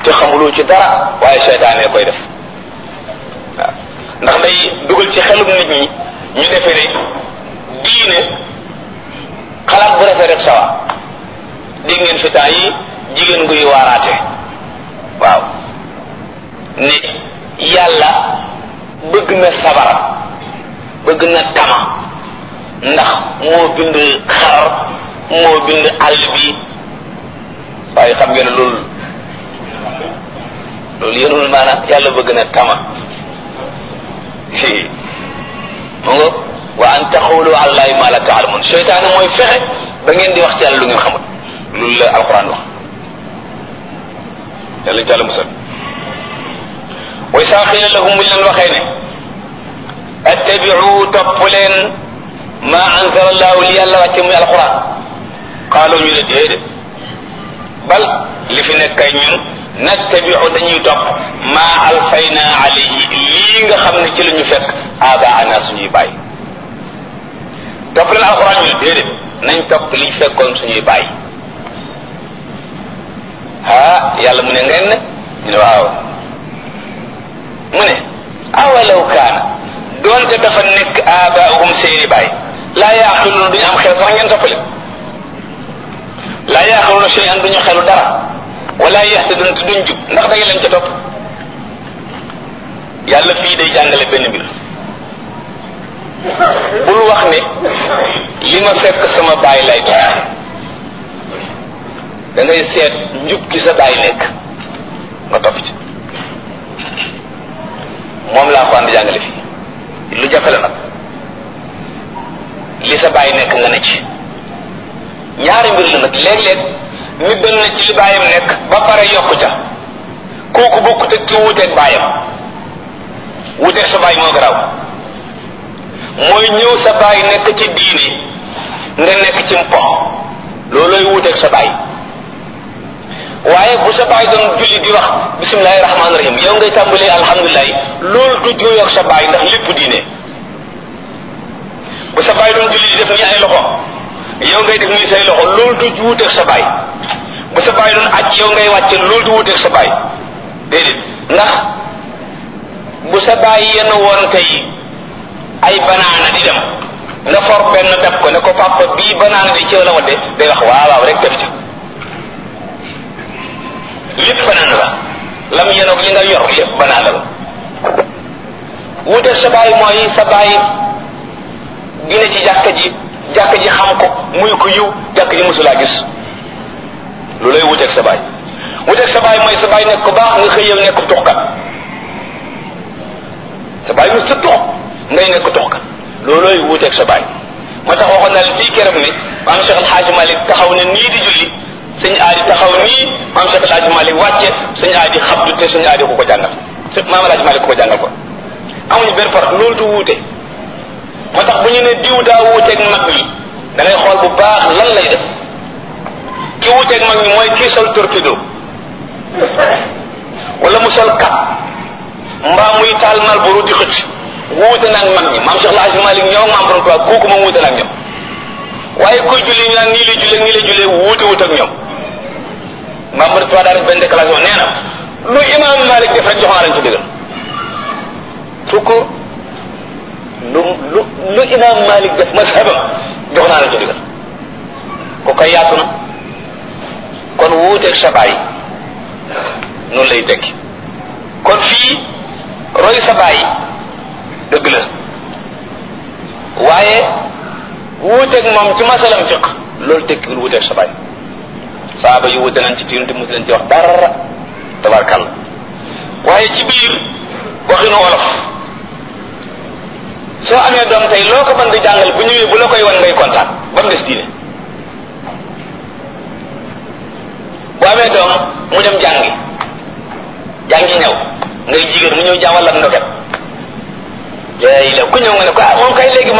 te xamuloo ci dara waaye seytaane koy def waaw ndax day dugal ci xelum nit ñi ñu defee ne diine xalaat bu rafet rek sawa dégg ngeen fi temps yi jigéen guy waaraate waaw ne yàlla bëgg na sabara bëgg na tama ndax moo bind xar moo bind àll bi waaye xam ngeen ne loolu loolu yenul maanaam yàlla bëgg na tama mu nga wa an taxawlu alallahi ma la taalamun seytaane mooy fexe ba ngeen di wax ci yàlla lu ngeen xamul loolu la alquran wax yàlla ci yàlla musal wa isaa xiila lahum buñ leen waxee ne attabiu topp leen ma anzala allahu li yàlla wàcce muy alquran qaalu ñu ne déedéet bal li fi nekk kay ñun nattabiu dañuy topp ma alfayna alayhi lii nga xam ne ci la ñu fekk abaana suñuy bàyyi topp leen alquran ñu ne déedéet nañ topp liñ fekkoon suñuy bàyyi ah yàlla mu ne ngeen ne ñu ne waaw mu ne awalaw kaana doonte dafa nekk abaahum seeni bàyyi laa yaaqiluuna duñu am xel sax ngeen toppale laa yaaqiluuna shay'an duñu xelu dara wala yahtaduna te duñ jub ndax da ngeen leen ca topp yàlla fii day jàngale benn mbir bul wax ne li ma fekk sama baay lay topp da ngay seet njub ki sa baay nekk nga topp ci moom laa ko ànd jàngale fii lu jafe la nag li sa baay nekk nga ne ci ñaari mbir la nag léeg-léeg nit doon na ci li baayam nekk ba pare yokku ca kooku bokkut ak ki wuuteeg baayam wuuteeg sa baay moo garaaw mooy ñëw sa baay nekk ci diine nga nekk ci mpo loolooy wuuteeg sa baay waaye bu sa baay doon julli di wax bisimilahi rahmaani rahim yow ngay tàmbalee alhamdulilah loolu du jooyoog sa baay ndax lépp diine bu sa baay doon julli di def nii ay loxo yow ngay def nii say loxo loolu du wuuteeg sa baay bu sa baay doon aj yow ngay wàcce loolu du wuuteeg sa baay déedéet ndax bu sa baay yenn woon tey ay banaana di dem nga for benn dab ko ne ko papa bii banaana di ci la wadde day wax waaw waaw rek dem ci lépp banaana la lam yenoog li nga yor lépp banaana la wuuteeg sa baay mooy sa baay dina ci jàkka ji jàkka ji xam ko muy ko yiw jàkka ji mosulaa gis lu lay wuteeg sa baay wuteeg sa baay mooy sa baay nekk ko baax nga xëy yow nekk tuxkat sa baay mu sa tux ngay nekk tuxkat loolooy wuteeg sa baay moo tax waxoon naa leen fii keroog ne maam Cheikh El Hadj Malick taxaw ne nii di julli sëñ aadi taxaw nii maam Cheikh El Hadj Malick wàcce sëñ aadi xabdu te sëñ aadi ku ko jàngal maam El Hadj Malick ku ko jàngal ko amuñu benn par loolu du wuute moo tax bu ñu ne diw daa wuuteeg mag ñi da ngay xool bu baax lan lay def ki wuuteeg mag ñi mooy kii sol torpedo wala mu sol kap mbaa muy taal mal bu di xëcc wuute nag mag ñi maam Cheikh El Hadj Malick ñoo maam borom tubaab kooku moom wuute nag ñoom waaye kuy julli ñu naan nii la jullee nii la jullee wuute wut ak ñoom maam borom tubaab daa def benn déclaration nee na lu imam Malick def rek jox naa leen ci digal fukk lu lu lu imam Malik def mazhabam jox naa la ci digal ko koy yaatu na kon wuuteeg sa baay noonu lay tekki kon fii roy sa baay dëgg la waaye wuuteeg moom ci masalam fiq loolu tekkiwul wuuteeg sa baay saaba yu wuute nañ ci tiinu te mos leen ci wax dara tabarkàlla waaye ci biir waxinu wolof soo amee doom tey loo ko mën di jàngal bu ñëwee bu la koy wan ngay kontaan ba mu des diine bu amee doom mu dem jàngi jàngi ñëw ngay jigéen mu ñëw jàngal ak ndoket léegi la ku ñëw nga ne ko ah moom kay léegi